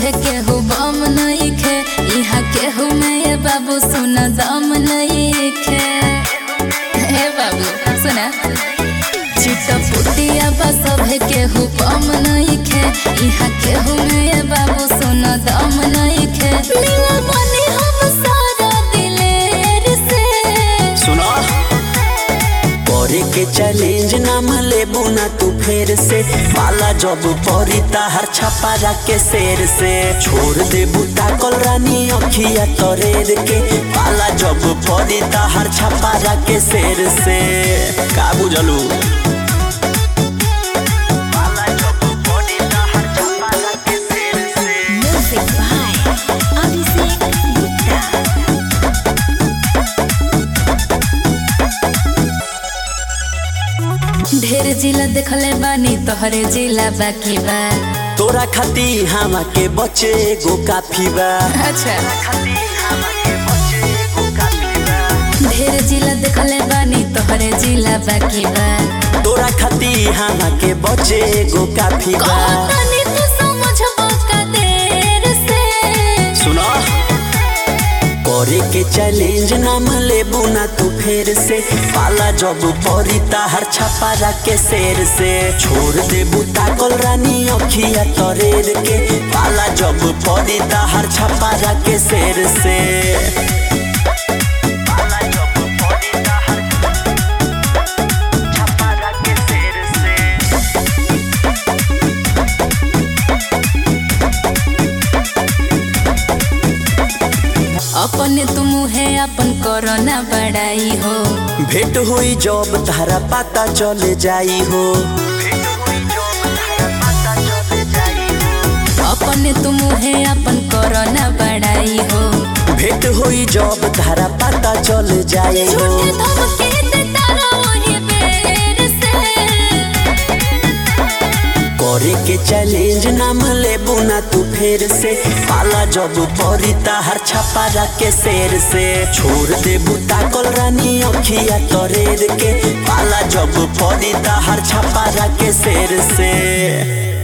सभे केहू बम नइखे इहा केहू में ये बाबू सुना दम नइखे हे बाबू सुना चिटपुटिया बा सभे केहू बम नइखे इहा केहू में ये बाबू सुना दम नइखे मिलल बनी हम सारा दिलेर से सुनो करे के चैलेंज नाम लेबू ना तू फेर से पाला जब परी ताहर छपारा के शेर से छोड़ देबू ताकल रानी अखिया तरेर के पाला जब परी ताहर छपारा के शेर से का बुझलू पाला जब परी ताहर छपारा के शेर से Music by Abhishek Gupta. ढेर जिला देखले बानी तोहरे जिला बाकी बा तोरा खाती हमा के बचे गो काफी बा अच्छा खाती हमा के बचे गो काफी बा ढेर जिला देखले बानी तोहरे जिला बाकी बा तोरा खाती हमा के बचे गो काफी बा कहतानी तू समझबो का देर से सुनो करे के चैलेंज नाम लेबू ना तू फेर से पाला जब परी ताहर छपारा के शेर से छोड़ देबू ताकल रानी अखिया तरेर के पाला जब परी ताहर छपारा के शेर से पाला जब परी ताहर छपारा के शेर से अपने तुम है अपन कोरोना बड़ाई हो भेंट हुई जब तारा पता चले जाई हो अपने तुम है अपन कोरोना बड़ाई हो भेंट हुई जब तारा पता चले जाई हो झूठे धमके देता रहो बेर से करे के चैलेंज नाम लेबू ना तू फेर से पाला जब परी ताहर छपारा के शेर से छोड़ देबू ताकल रानी अखिया तरेर के पाला जब परी ताहर छपारा के शेर से